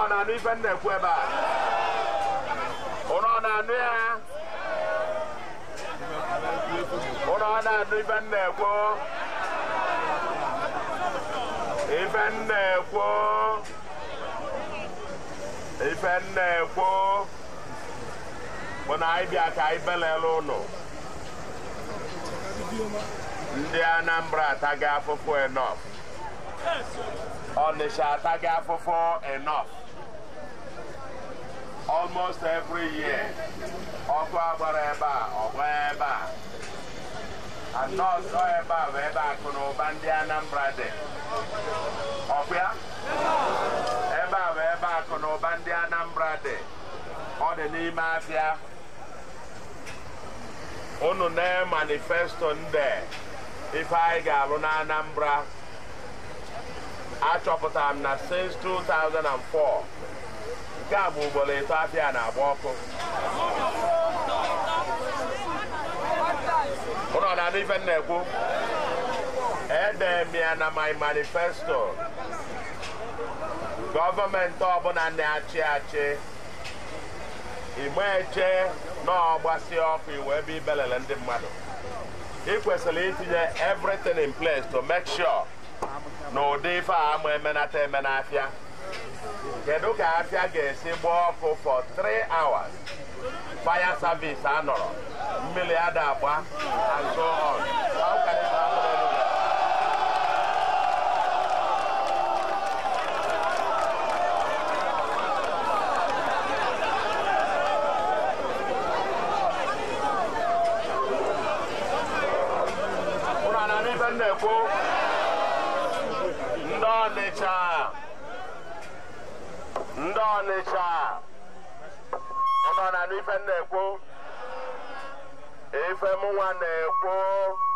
na-anụ ife m na-ekwu ebe a ụnụ ọ na-anụ ya ụnụ ọ na-anụ ife m na-ekwu ife m na-ekwu ife m na-ekwu bụ na anyị bịa ka anyị belele ụnụ ndị Anambra ataghị afụfụ enough Ọnịsha ataghị afụfụ enough almost every year ọkụ agbara ebe a ọgba ebe a anọsọ ebe a bụ ebe akụ na ụba ndị Anambra dị ọkwa ebe a bụ ebe akụ na ụba ndị Anambra dị ọ dị n'ime afịa unu na manifesto ndị ife anyị ga-alụ na Anambra achọpụtara m na since 2004 nke a bụ ugboro ịtọ afịa na-agba ọkụ ụlọ na-anụ ife m na-ekwu ede m ya na my manifesto gọọmenti ọbụla na-achị achị igbe eche na ọgbasi ọkụ iwe ebe ibelele ndị mmadụ ị kwesịrị itinye everything in place to make sure na ụdị ife a ama emenata eme n'afịa kedu ka afịa ga-esi gbaa ọkụ for 3 hours fire service anọrọ mmiri ada agba and so on How can it happen anywhere? Ụnụ a na-anụ ife m na-ekwu ndị Ọnịcha ndị Ọnịcha ụnụ na-anụ ife m na-ekwu ife mụnwa na-ekwu